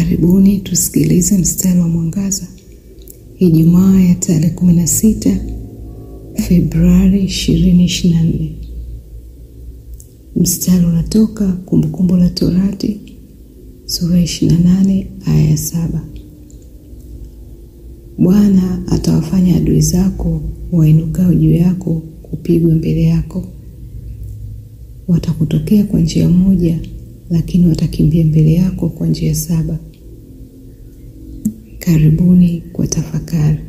Karibuni tusikilize mstari wa mwangaza Ijumaa ya tarehe 16 Februari 2024. Mstari unatoka Kumbukumbu la Torati sura 28 aya ya 7. Bwana atawafanya adui zako wainukao juu yako kupigwa mbele yako. Watakutokea kwa njia moja, lakini watakimbia mbele yako kwa njia saba. Karibuni kwa tafakari.